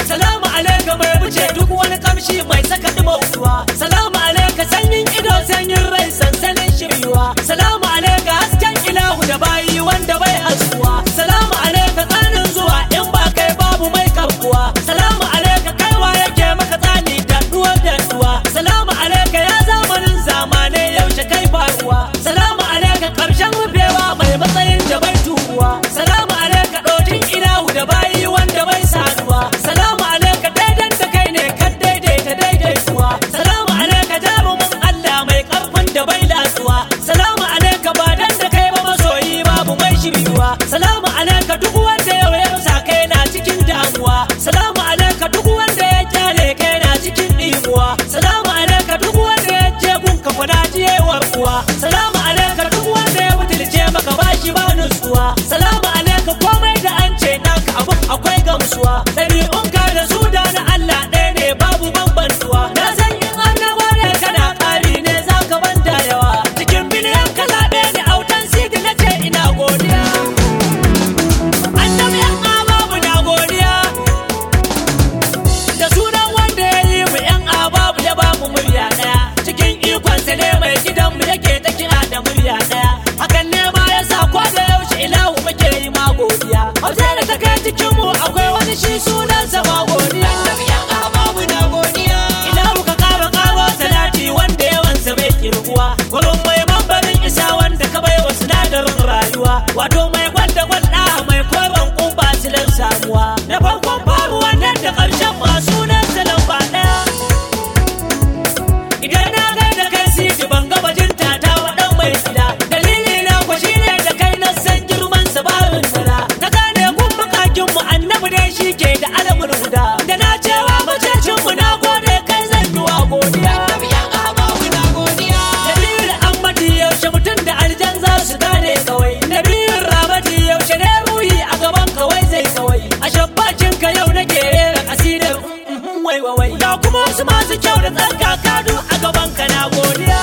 salamu alaika mai wuce duk wani kamshi mai saka dimautuwa salamu alaika sanyin ido sanyin rai sansanin shiryuwa salamu alaika hasken ilahu da bayi wanda bai haskuwa salamu alaika tsanin zuwa in ba kai babu mai karkuwa salamu alaika kaiwa yake maka tsani da duwar da duwa salamu alaika ya zamanin zamanai yaushe kai faruwa salamu alaika karshen rufewa mai matsayin da bai turuwa salamu alaika ɗokin ilahu da bayi wanda bai saduwa salamu alaika daidan da kai ne kan daidaita daidaituwa salamu alaika jarumin allah mai karfin da bai latsuwa salamu alaika ba dan da kai ba masoyi babu mai shiryuwa salamu alaika duk wanda yau ya rusa kai na cikin damuwa salamu alaika duk wanda ya kyale kai na cikin ɗimuwa salamu alaika duk wanda ya je gunka kwana jiyewar kuwa salamu alaika duk wanda ya butulce maka bashi ba nutsuwa salamu alaika komai da an ce naka abun akwai gamsuwa ɗabi'unka da su da na Allah ɗaya ne babu bambantuwa na san in an na gode kana ƙari ne za ka banta yawa cikin biliyan ka zaɓe ni autan sidi na ce ina godiya annabi yan babu na godiya da sunan wanda ya yi mu yan ababu ya ba mu murya daya cikin ikonsa ne mai gidan mu yake ta kira da murya daya hakan ne ma ya sa ko da yaushe ilahu muke yi ma godiya hausa da ta kai cikin mu akwai wani shi sunansa ma godiya yan ababu na godiya ilahu ka kara karo salati wanda yawansa bai kirguwa gurin mai mambarin isa wanda ka bai wa sinadarin rayuwa wato mai gwanda gwanda mai koren kumba silan samuwa na farkon faruwa nan da ƙarshen masu nan salon ba ɗaya idan na gai da kai siti ban ga bajinta ta waɗan mai gida dalili na ku shine da kai na san girman sa barin sala ta gane kun bukakin mu annabi dai shi ke da alamun huda da na cewa macecin mu na gode kai zan yi wa godiya Nabiyu Ahmadi yaushe mutum da aljan za su gane kawai Nabiyu Ramadi yaushe ne ruhi a gaban kawai zai kawai a shabbacin ka yau nake rera kasidar wai wai wai ga kuma wasu masu kyau da tsarkaka du a gaban ka na godiya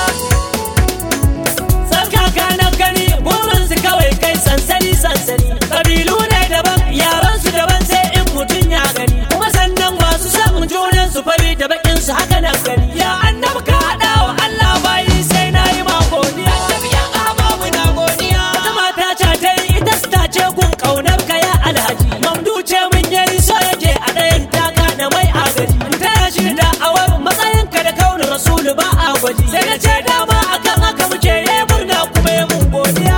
tsarkaka na gani burin su kawai kai sansani sansani kabilu ne daban yaran su daban sai in mutum ya gani kuma sannan masu samun junan su fari da bakin su haka nan gani ya annabi ka hada wa Allah bayi sai na yi ma godiya wata mata ta ta yi ita su ta ce gun kaunar ka ya alhaji mamdu ce mun yayi so yake a ɗayan taka da mai agaji in taya shi da awar matsayin ka da kaunar rasulu ba a gwaji sai na ce dama akan haka muke yi murna kuma yi mun godiya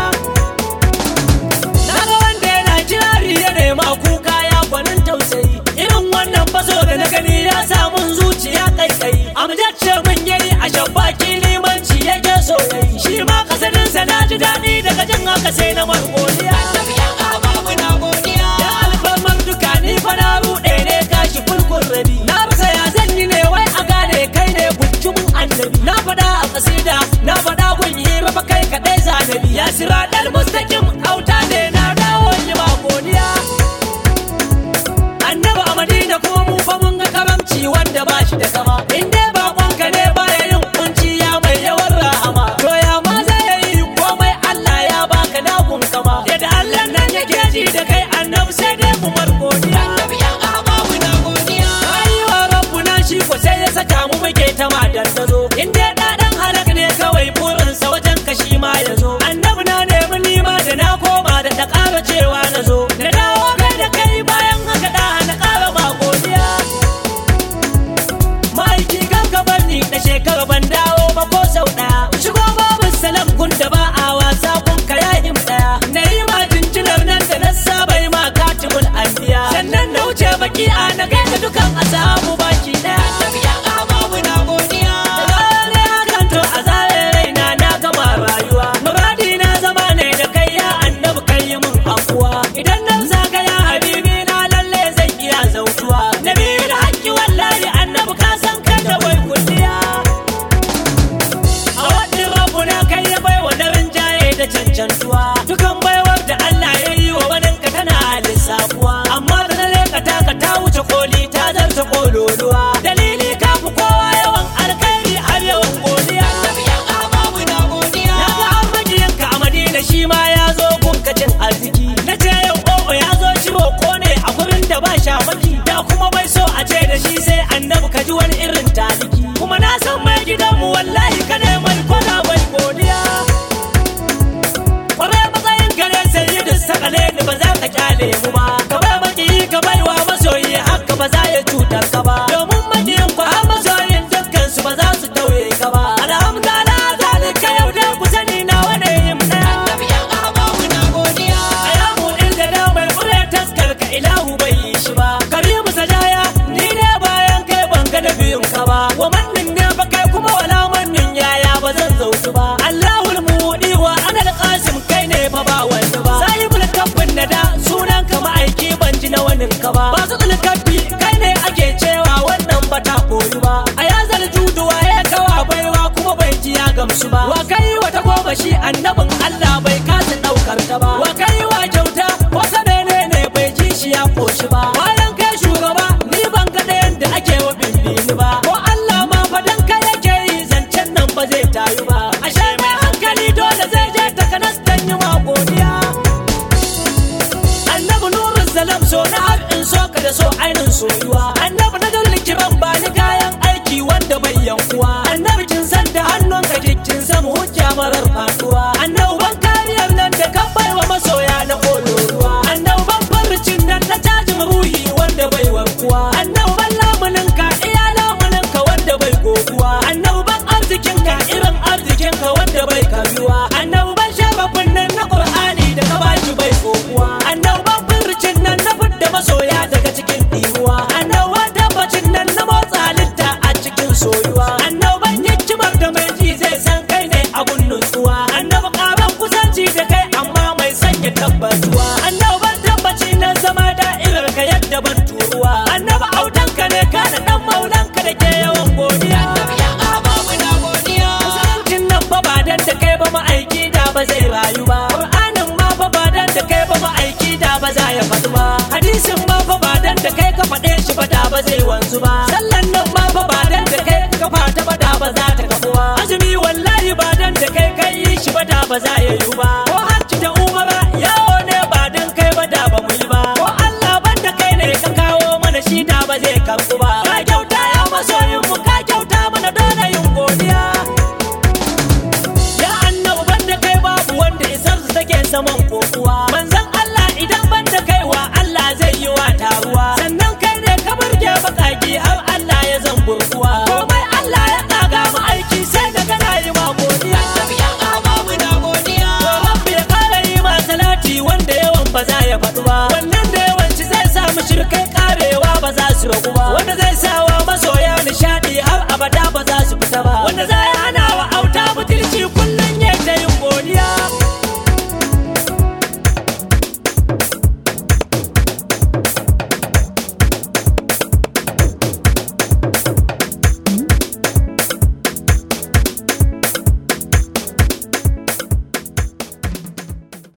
na ga wanda yana kirari ya nema kuka ya gwanin tausayi irin wannan faso da na gani ya samun zuciya kaikai amjacce mun yayi a shabbaki limanci yake so yayi shi ma kasaninsa na ji daɗi daga jin haka sai na mar godiya ya alfarmar duka ni fa na ruɗe ne gashi fulkun rabi na rasa ya zan yi ne wai a gane kai ne bujumin annabi na faɗa a kasida na faɗa gun hira fa kai kaɗai zanabi ya sira ɗan mustaƙim auta ne na dawo yi ma godiya annabi a madina kuma mu fa mun ga karamci wanda ba shi da kama in dai baƙonka ne baya yin kunci ya mai yawan rahama to ya ma zai yi komai Allah ya baka dagun kama yadda Allah nan yake ji da kai annabi sai dai mu mar godiya Ayiwa rabbuna shi ko sai ya saka mu muke ta madan da zo in dai ɗaɗan halak ne kawai burinsa wajen kashi ma ya zo annabi na nemi nima da na koma da ta ƙara cewa na zo na dawo kai da kai bayan haka da na ƙara ma godiya ma'aiki kan ka bar ni da shekara ban dawo ba ko sau ɗaya shigo babu salam gun da ba a wasa kun ka yayin ɗaya na yi ma jinjinar nan da na saba yi ma katibul anbiya sannan na wuce baki a na kai da dukan asabu baki ɗaya da ne hakan to a zare raina na gama rayuwa muradi na zama ne da kai ya annabi kai yi mun afuwa idan nan zaka ya habibi na lalle zan iya zautuwa nabi da haƙƙi wallahi annabi ka san kai da bai kulliya a wadin rabu na kai ya bai wa darin jaye da cancantuwa dukan baiwar da Allah ya yi wa waninka tana lissafuwa amma da na leka taka ta wuce koli ta zarta kololuwa dalili ka fi kowa yawan alkhairi har yawan godiya na ga an majiyanka a madina shi ma ya zo gunka cin arziki na ce yau o'o ya zo ciwo ko ne a gurin da ba shamaki da kuma bai so a da shi sai annabi ka ji wani irin taliki kuma na san mai gidanmu wallahi ka ne mai kwana mai godiya kwarai matsayin gare sai da sakale ni ba za ka kyale mu ba ka bai maki ka bai wa masoyi haka ba za ya cutar ka ba domin makiyin ku har masoyin dukkan su ba za su tauye ka ba alhamdulillah zalika yau da ku sani na wani yin daya Ayamu inda da mai kure taskar ka ilahu bai yi shi ba. Karimu sajaya ni ne bayan kai ban ga da biyun ka ba. Wa mannin ne ba kai kuma wala mannin yaya ba zan zautu ba. Allahul muɗi wa anal qasim kai ne fa ba wanda ba. Sahibul kaffin na da sunan ka ma'aiki ban ji na wanin ka ba. Ba su kaffi kai ne ake cewa wannan ba ta koyu ba. A yazal juduwa ya kawa baiwa kuma bai ji ya gamsu ba. Wa kai wata goma shi annabin Allah bai kasa ɗaukar ta ba. Wa kai wa kyauta wata menene bai ji shi ya koshi ba. Bayan kai shugaba ni ban ga ɗayan da ake wa bimbini ba. Ko Allah ma fadan kai yake yi zancen nan ba zai tayu ba. Ashe mai hankali dole zai je takanas dan yi ma godiya. Annabi nurun salam so na har in so ka da so ainin soyuwa. Annabi na dole kiran ba ni kayan aiki wanda bai yankuwa. Annabi kin san da hannun ka kin san hujja marar faduwa. Annabi ban kariyar nan da kan baiwa masoya na kololuwa. Annabi ban farcin nan na cajin ruhi wanda bai warkuwa. Annabi ban lamunin ka iya lamunin ka wanda bai goguwa. Annabi ban arzikin ka irin arzikin ka wanda bai karuwa. Annabi ban shababin nan na Qur'ani da ka bashi bai goguwa. Annabi ban farcin nan na fidda masoya daga cikin ɗiruwa. Annabi ban tabbacin nan na motsa halitta a cikin soyuwa. Annabi ban hikimar da mai ji zai san kai ne abun nutsuwa. Annabi ƙaran kusanci da kai amma mai sanya tabbatuwa. Annabi ban tabbaci na zama da'irar ka yadda ban turuwa. Annabi autanka ne ka da ɗan maulanka da ke yawan godiya. Musuluncin nan fa ba dan da kai ba ma'aiki da ba zai rayu ba. Qur'anin ma fa ba dan da kai ba ma'aiki da ba za ya faɗi ba. Hadisin ma fa ba dan da kai ka faɗe shi ba da ba zai wanzu ba. Sallan nan ma fa ba dan da kai ka fata ba da ba za ta kafu ba. Azumi wallahi ba dan da kai kai yi shi ba da ba za ya yi ba. Ko hajji da umara yawo ne ba dan kai ba da ba mu yi ba. Ko Allah ban da kai ne ka kawo mana shi da ba zai karɓu ba. Ka kyauta ya masoyin mu ka kyauta mana dole yin godiya. Ya annabu banda kai babu wanda isar su take saman kokuwa. Manzon Allah idan banda kai wa Allah zai yi wa taruwa. Sannan kai ne ka burge bakaki har